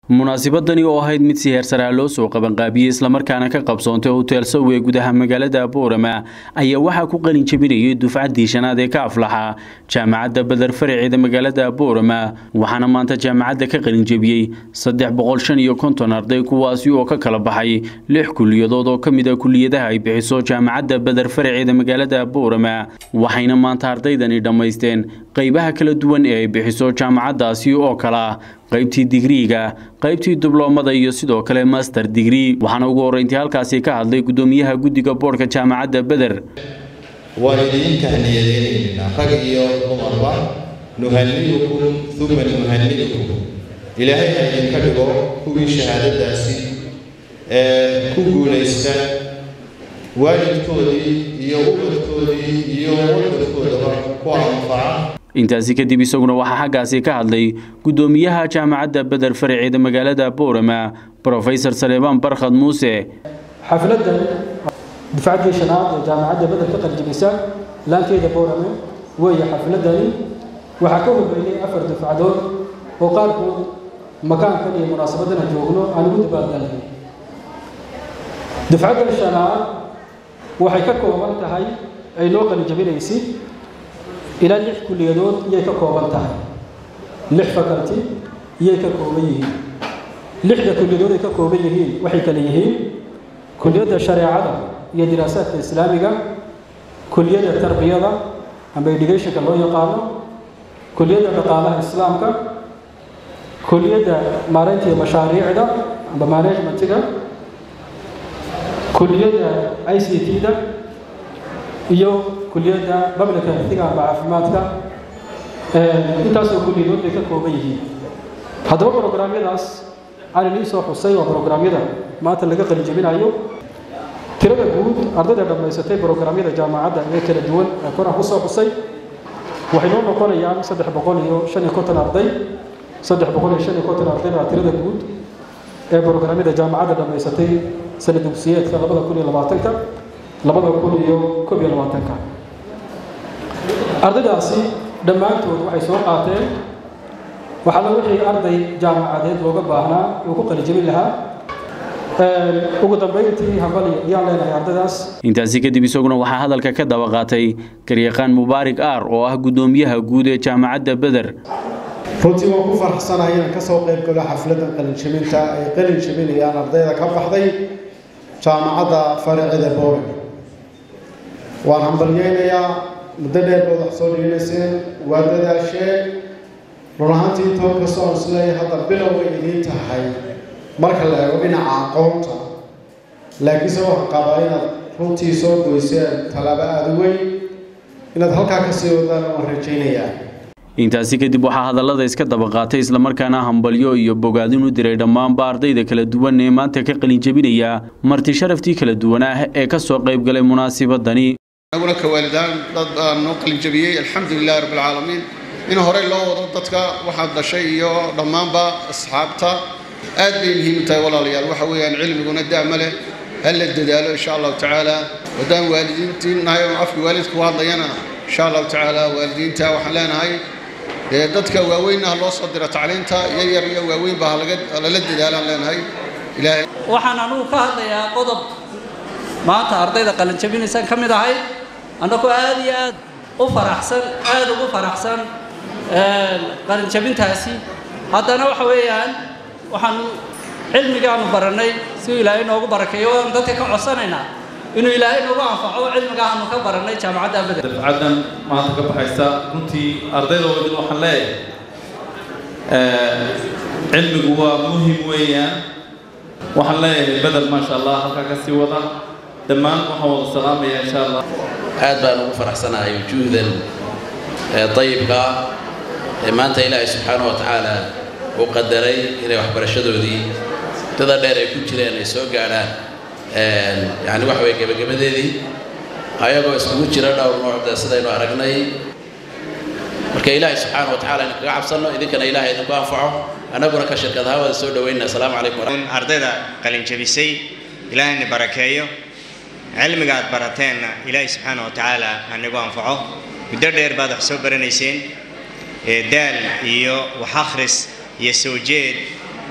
munaasibadani oo ahayd mid si heersaraa loo soo qabanqaabiyey islamarkaana ka qabsoontay hotel sowe gudaha magaalada boorama ayaa waxaa ku qalin jabinayay dufcaddii shanaad ee ka aflaxa jaamacadda badar faraceeda magaalada boorama waxaana maanta jaamacadda ka qalin jebiyey saddex boqol shan iyo konton arday kuwaasi oo ka kala baxay lix kuliyadood oo ka mid a kuliyadaha ay bixiso jaamacadda badar faraceeda magaalada boorama waxayna maanta ardaydani dhammaysteen qaybaha kala duwan ee ay bixiso jaamacaddaasi oo kala qaybtii digriiga qaybtii dibloomada iyo sidoo kale master digrii waxaana ugu horreyntii halkaasi ka hadlay guddoomiyaha guddiga boodhka jaamacadda beder waan idiin tahniyadeynaynaa rag iyo dumarba nuhanni'ukum uma nuhanni'ukum ilaahay ha idinka dhigo kuwii shahaadadaasi ee ku guulaysta waalidkoodii iyo ubadkoodii iyo wadadkoodaba ku anfaca intaasi kadib isaguna waxaa xaggaasi ka hadlay guddoomiyaha jaamacadda beder faraceeda magaalada boorama brofesor saleebaan barkhad muuse xafladan dufcaddii shanaad ee jaamacadda beder ka qaljibisa laanteeda boorame weeye xafladani waxaa ka horreeyey afar dufcadood oo qaarkood makaankan iyo munaasabadana joogno aan ugu dabaaldalnay dufcaddan shanaad waxay ka kooban tahay ay noo qalijabinaysid ilaa lix kuliyadood iyay ka kooban tahay lix faculty iyay ka kooban yihiin lixda kuliyadood ay ka kooban yihiin waxay kale yihiin kuliyadda shareecada iyo diraasaadka islaamiga kuliyadda tarbiyada amba educationka loo yaqaano kuliyadda dhaqaalaha islaamka kuliyadda maareynta iyo mashaariicda amba managementiga kuliyadda i c t-da iyo kuliyadda public healthiga amba caafimaadka intaasoo kulliyadood bay ka kooban yihiin haddaba brograamyadaas aan inii soo xusay waa brograamyada maanta laga qalijabinayo tirada guud ardayda dhammaysatay brograamyada jaamacadda ee kala duwan ee koraan ku soo xusay waxay noo noqonayaan saddex boqol iyo shan iyo konton arday saddex boqol iyo shan iyo konton arday baa tirada guud ee brograamyada jaamacadda dhammaysatay sana dugsiyeedka labada kun iyo labaatanka labada kun iyo koob iyo labaatanka ardaydaasi dhammaantood waxay soo qaateen waxaala wixii arday jaamacadeed looga baahnaa uu ku qalijabin lahaa ugu dambayntii hambali ayaan leenahay ardaydaas intaasi kadib isaguna waxaa hadalka ka daba qaatay garyaqaan mubaarig aar oo ah guddoomiyaha guud ee jaamacadda beder runtii waan ku faraxsanahay inaan ka soo qayb galo xafladdan qalinjabinta ay qalin jabinayaan ardayda ka baxday jaamacadda faraceeda boorag waan hambalyeynayaa muddo dheer baad wax soo dhiganayseen waa dadaasheen run ahaantii intoo kastoo aan isleeyahay hadda bilow bay idiin tahay marka la eego dhinaca aqoonta laakiinse waxaan qabaa inaad runtii soo goyseen tallaabo aada u weyn inaad halkaa ka sii wadaan waan rajaynayaa intaasi kadib waxaa hadallada iska daba qaatay islamarkaana hambalyo iyo bogaadin u diray dhammaanba ardayda kala duwan ee maanta ka qalin jebinaya marti sharaftii kala duwan ah ee ka soo qayb galay munaasibadani anaguna ka waalidaan dad baa noo qalin jabiyey alxamdu lilahi rabbi alcaalamiin in horey loo wado dadka waxaad dhashay iyo dhammaanba asxaabta aad bay muhiim u tahay walaalayaal waxa weeyaan cilmiguna daama leh ha la dadaalo insha allahu tacaala haddaan waalidiintii nahay oo afka waalidka ku hadlayana insha allahu tacaala waalidiinta waxaan leenahay dee dadka waaweynna ha loo soo diro tacliinta yaryar iyo waaweynba halala dadaalaan leenahay ilaahay waxaan anugu ka hadlayaa qodob maanta ardayda qalinjabinaysaan ka mid ahay annagoo aad iyo aad u faraxsan aad ugu faraxsan qalinjabintaasi haddana waxa weeyaan waxaanu cilmigaanu barannay si ilaahay noogu barakeeyo waan dadka ka codsanaynaa inuu ilaahay noogu anfaco cilmiga aanu ka barannay jaamacadda beder dafcaddan maanta ka baxaysa runtii ardayda wadin waxaan leeyahay cilmigu waa muhim weeyaan waxaan leeyahay bedel maasha allah halkaa ka sii wada dhammaan waxaan wada salaamaya insha allah aad baan ugu faraxsanahay wujuudan dayibka ee maanta ilaahay subxaanahu wa tacaala uu qadaray inay waxbarashadoodii dada dheer ay ku jireen ay soo gaadhaan yani waxa weye gebagabadeedii ayagoo iskugu jira dhowr noocda sidaynu aragnay marka ilaahay subxaanahu wa tacaala idinkaga cabsanno idinkana ilaahay idinku anfaco annaguna ka shirkad ahaan wada soo dhaweynna asalaamu calaykum ardayda qalinjabisay ilaahayna barakeeyo cilmiga aad barateenna ilaahay subxaana wa tacaala hanigu anfaco muddo dheer baad wax soo baranayseen daal iyo wax akhris iyo soo jeed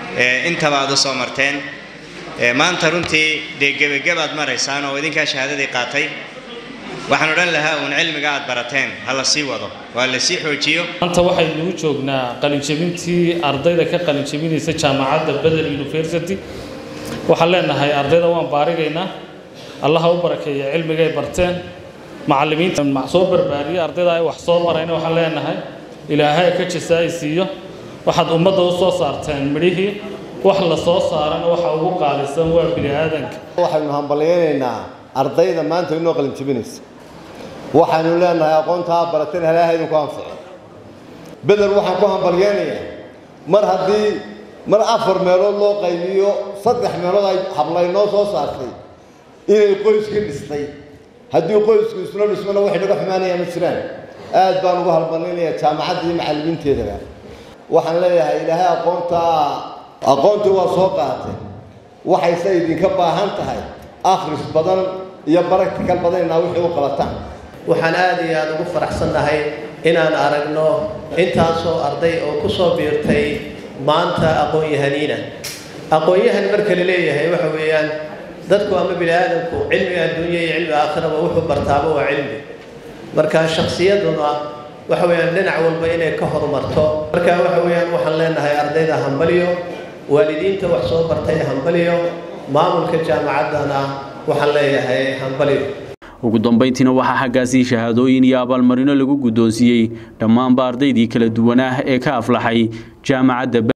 intaba aad u soo marteen maanta runtii dee gebagabaad maraysaan oo idinkaa shahaadadii qaatay waxaan odhan lahaa uun cilmiga aad barateen ha la sii wado waa la sii xoojiyo maanta waxaynu joognaa qalinjabintii ardayda ka qalinjabinaysa jaamacadda beder university waxaan leenahay ardayda waan baarigaynaa allaha u barakeeya cilmigay barteen macallimiinta soo barbaariya ardayda ay wax soo barayna waxaan leenahay ilaahay ka jasaay siiyo waxaad ummadda u soo saarteen midhihii wax la soo saarana waxa ugu qaalisan waa bini aadanka waxaynu hambalyaynaynaa ardayda maanta inoo qalin jabinaysa waxaynu leenahay aqoontaa barateen halaaha idinku anfaco beder waxaan ku hambalyaynayaa mar haddii mar afar meelood loo qaybiyo saddex meelood ay hablaynoo soo saartay inay qoyska dhistay haddii qoysku isla dhismana waxay naga xumaanayaan ma jiraan aad baan ugu halbalinayaa jaamacadda iyo macallimiinteedaba waxaan leeyahay ilaahay aqoontaa aqoontii waa soo qaatay waxayse idinka baahan tahay akhris badan iyo baractical badan inaa wixii u qabataan waxaan aad iyo aada ugu faraxsannahay inaan aragno intaasoo arday oo ku soo biirtay maanta aqoon-yahaniina aqoon-yahan marka la leeyahay waxa weeyaan dadku ama bini aadamku cilmiga adduunya iyo cilmiga aakhiraba wuxuu bartaaba waa cilmi marka shaksiyaduna waxa weeyaan dhinac walba inay ka horumarto marka waxa weeyaan waxaan leenahay ardayda hambaliyo waalidiinta wax soo bartay hambaliyo maamulka jaamacaddana waxaan leeyahay hambaliyo ugu dambayntiina waxaa xaggaasii shahaadooyin iyo abaalmarino lagu guddoonsiiyey dhammaanba ardaydii kala duwanaa ee ka aflaxay jaamacadda